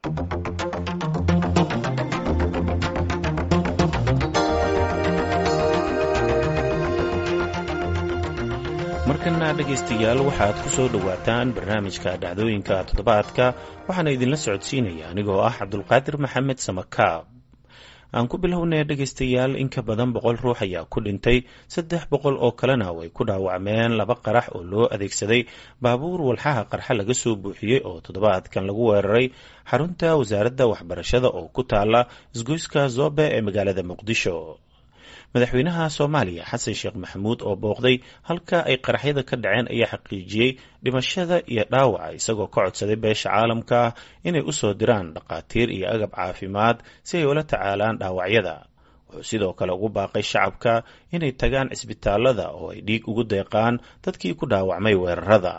markana dhegaystayaal waxaad ku soo dhowaataan barnaamijka dhacdooyinka toddobaadka waxaana idinla socodsiinaya anigoo ah cabdulqaadir maxamed samakaab aan ku bilownay dhegaystayaal in ka badan boqol ruux ayaa ku dhintay saddex boqol oo kalena way ku dhaawacmeen laba qarax oo loo adeegsaday baabuur walxaha qarxa laga soo buuxiyey oo toddobaadkan lagu weeraray xarunta wasaaradda waxbarashada oo ku taala isgoyska zobe ee magaalada muqdisho madaxweynaha soomaaliya xasan sheekh maxamuud oo booqday halka ay qaraxyada ka dhaceen ayaa xaqiijiyey dhimashada iyo dhaawaca isagoo ka codsaday beesha caalamka ah inay u soo diraan dhakhaatiir iyo agab caafimaad si ay ula tacaalaan dhaawacyada wuxuu sidoo kale ugu baaqay shacabka inay tagaan cisbitaalada oo ay dhiig ugu deeqaan dadkii ku dhaawacmay weerarada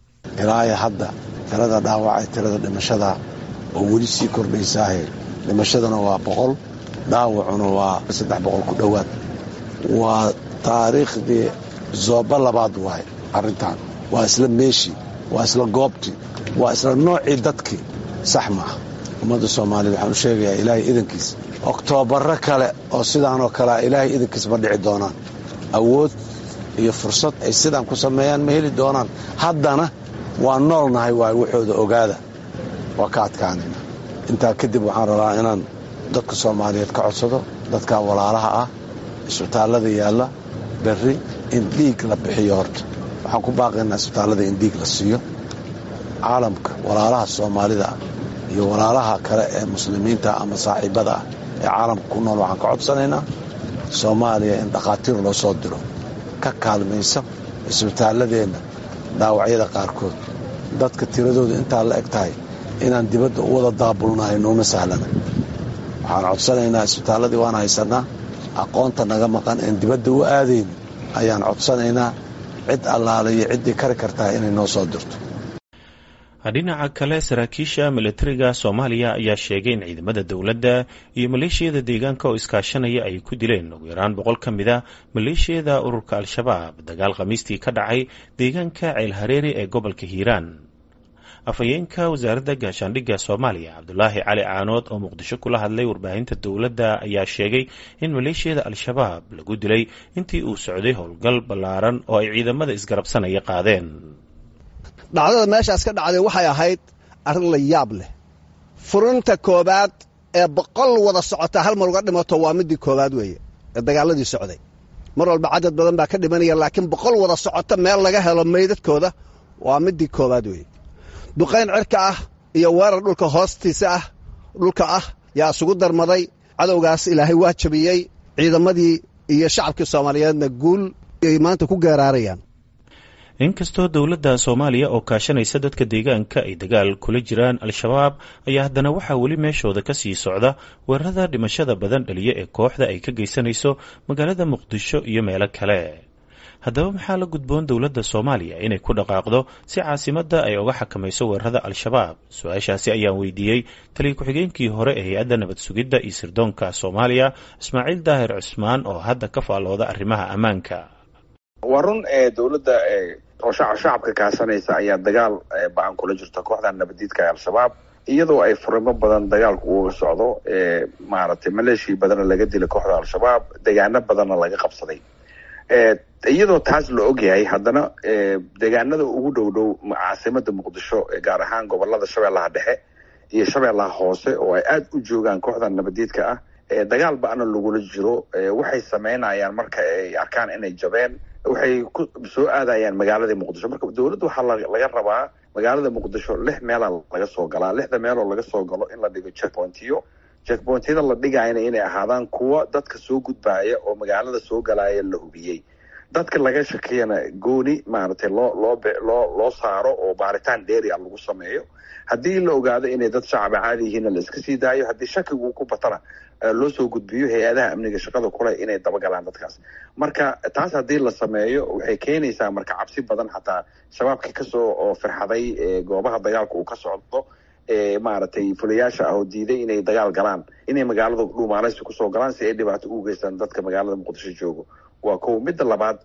ilaa hadda tirada dhaawacay tirada dhimashada oo weli sii kordhaysaahe dhimashaduna waa boqol dhaawacuna waa saddex boqol ku dhowaad waa taariikhdii zooba labaad waay arrintan waa isla meeshii waa isla goobtii waa isla noocii dadkii sax maaha ummadda soomaaliya waxaan u sheegayaa ilaahay idankiis oktoobarro kale oo sidaanoo kalea ilaahay idankiis ma dhici doonaan awood iyo fursad ay sidaan ku sameeyaan ma heli doonaan haddana waa noolnahay waay waxooda ogaada waa ka adkaanayna intaa kadib waxaan rabaa inaan dadka soomaaliyeed ka codsado dadka walaalaha ah isbitaallada yaalla berri in dhiig la bixiyo horta waxaan ku baaqaynaa isbitaallada in dhiig la siiyo caalamka walaalaha soomaalida ah iyo walaalaha kale ee muslimiinta ama saaxiibada ah ee caalamka ku nool waxaan ka codsanaynaa soomaaliya in dhakhaatiir loo soo diro ka kaalmaysa isbitaalladeenna dhaawacyada qaarkood dadka tiradooda intaa la eg tahay inaan dibadda u wada daabulnahay nooma sahlana waxaan codsanaynaa isbitaalladii waan haysannaa aqoonta naga maqan een dibadda u aadayn ayaan codsanaynaa cid allaale iyo ciddii kari kartaa inay noo soo dirto dhinaca kale saraakiisha milatariga soomaaliya ayaa sheegay in ciidamada dowladda iyo maleeshiyada deegaanka oo iskaashanaya ay ku dileen ugu yaraan boqol ka mid a maleeshiyada ururka al-shabaab dagaal khamiistii ka dhacay deegaanka ceelhareeri ee gobolka hiiraan afhayeenka wasaaradda gaashaandhigga soomaaliya cabdulaahi cali caanood oo muqdisho kula hadlay warbaahinta dowladda ayaa sheegay in maleeshiyada al-shabaab lagu dilay intii uu socday howlgal ballaaran oo ay ciidamada isgarabsanaya qaadeen dhacdada meeshaas ka dhacday waxay ahayd arrin la yaab leh furinta koowaad ee boqol wada socota hal mar uga dhimato waa midii koowaad weeye ee dagaaladii socday mar walba cadad badan baa ka dhimanaya laakiin boqol wada socota meel laga helo meydadkooda waa midii koowaad weeye duqayn cirka ah iyo weerar dhulka hoostiisa ah dhulka ah yaa isugu darmaday cadowgaas ilaahay waa jabiyey ciidamadii iyo shacabkii soomaaliyeedna guul ay maanta ku geeraarayaan inkastoo dowladda soomaaliya oo kaashanaysa dadka deegaanka ay dagaal kula jiraan al-shabaab ayaa haddana waxaa weli meeshooda ka sii socda weerarada dhimashada badan dhaliya ee kooxda ay ka geysanayso magaalada muqdisho iyo meelo kale haddaba maxaa la gudboon dowladda soomaaliya inay ku dhaqaaqdo si caasimadda ay uga xakamayso weerarada al-shabaab su-aashaasi ayaan weydiiyey taliya ku-xigeenkii hore ee hay-adda nabad sugidda iyo sirdoonka soomaaliya ismaaciil daahir cusmaan oo hadda ka faallooda arrimaha ammaanka waa run ee dowladda oo shacabka kaasanaysa ayaa dagaal ba-an kula jirta kooxda nabadiidka ee al-shabaab iyadoo ay furimo badan dagaalku uga socdo maaragtay maleeshiya badanna laga dilay kooxda al-shabaab degaano badanna laga qabsaday iyadoo taas la ogyahay haddana deegaanada ugu dhow dhow caasimada muqdisho gaar ahaan gobolada shabeellaha dhexe iyo shabeellaha hoose oo ay aada u joogaan kooxda nabadiidka ah dagaal ba-ana lagula jiro waxay sameynayaan marka ay arkaan inay jabeen waxay ku soo aadayaan magaalada muqdisho marka dowladda waxaa laga rabaa magaalada muqdisho lix meela laga soo galaa lixda meeloo laga soo galo in la dhigo checkpointiyo checkpointyada la dhigayna inay ahaadaan kuwa dadka soo gudbaaya oo magaalada soo galaaya la hubiyey dadka laga shakiyana gooni maaragtay loo loo loo loo saaro oo baaritaan dheeri a lagu sameeyo haddii la ogaado inay dad shacaba caadi yihiinna la iska sii daayo haddii shakigu ku batana loo soo gudbiyo hay-adaha amniga shaqada kule inay dabagalaan dadkaas marka taas haddii la sameeyo waxay keenaysaa marka cabsi badan xataa shabaabkii kasoo oo firxaday goobaha dagaalka uu ka socdo maaragtay fulayaasha ah oo diiday inay dagaal galaan inay magaalada dhuumaaleysi kusoo galaan si ay dhibaato ugu geystaan dadka magaalada muqdisho joogo waa kow midda labaad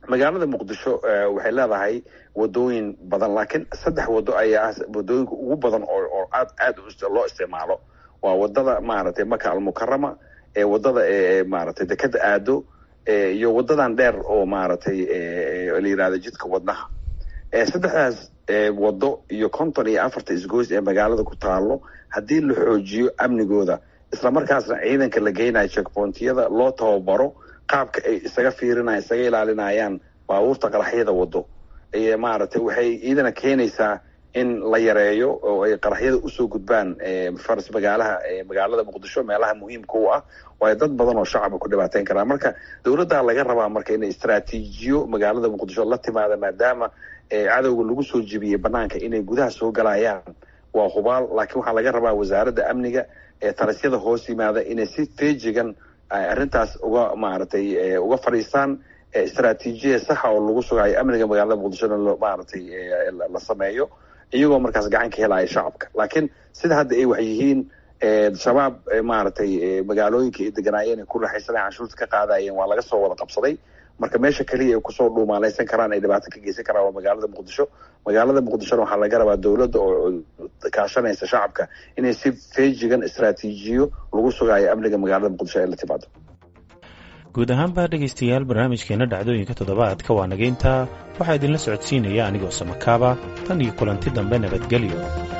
magaalada muqdisho waxay leedahay wadooyin badan laakiin saddex wado ayaa ah wadooyinka ugu badan oo aad aad loo isticmaalo waa wadada maaragtay maka almukarama ee wadada maaragtay dekeda aado iyo wadadan dheer oo maaragtay la yihahdo jidka wadnaha saddexdaas wado iyo konton iyo afarta isgoys ee magaalada ku taalo haddii la xoojiyo amnigooda islamarkaasna ciidanka la geynayo checkpointiyada loo tababaro qaabka ay isaga fiirinayan isaga ilaalinayaan baabuurta qaraxyada wado maaragtay waxay iidana keenaysaa in la yareeyo oo ay qaraxyada usoo gudbaan faras magaalaha magaalada muqdisho meelaha muhiimka u ah waayo dad badan oo shacaba ku dhibaateyn karaa marka dowladdaa laga rabaa marka inay istraatiijiyo magaalada muqdisho la timaada maadaama cadowga lagu soo jebiyey banaanka inay gudaha soo galayaan waa hubaal laakiin waxaa laga rabaa wasaaradda amniga ee talisyada hoos yimaada inay si feejigan arrintaas uga maaragtay uga fadhiistaan istraatiijiya saxa oo lagu sugayo amniga magaalada muqdishona maaragtay la sameeyo iyagoo markaas gacan ka helaya shacabka laakiin sida hadda ay wax yihiin shabaab maaragtay magaalooyinka ay deganaayeen ay ku raxaysanay canshuurta ka qaadayeen waa laga soo wada qabsaday marka meesha keliya ay kusoo dhuumaalaysan karaan ay dhibaato ka geysan karaan waa magaalada muqdisho magaalada muqdishona waxaa laga rabaa dowladda oo kaashanaysa shacabka inay si feejigan istraatiijiyo lagu sugayo amniga magaalada muqdisho ay la timaado guud ahaanba dhegaystayaal barnaamijkeena dhacdooyinka toddobaadka waa nageyntaa waxaa idinla socodsiinaya anigoo samakaaba tan iyo kulanti dambe nabadgelyo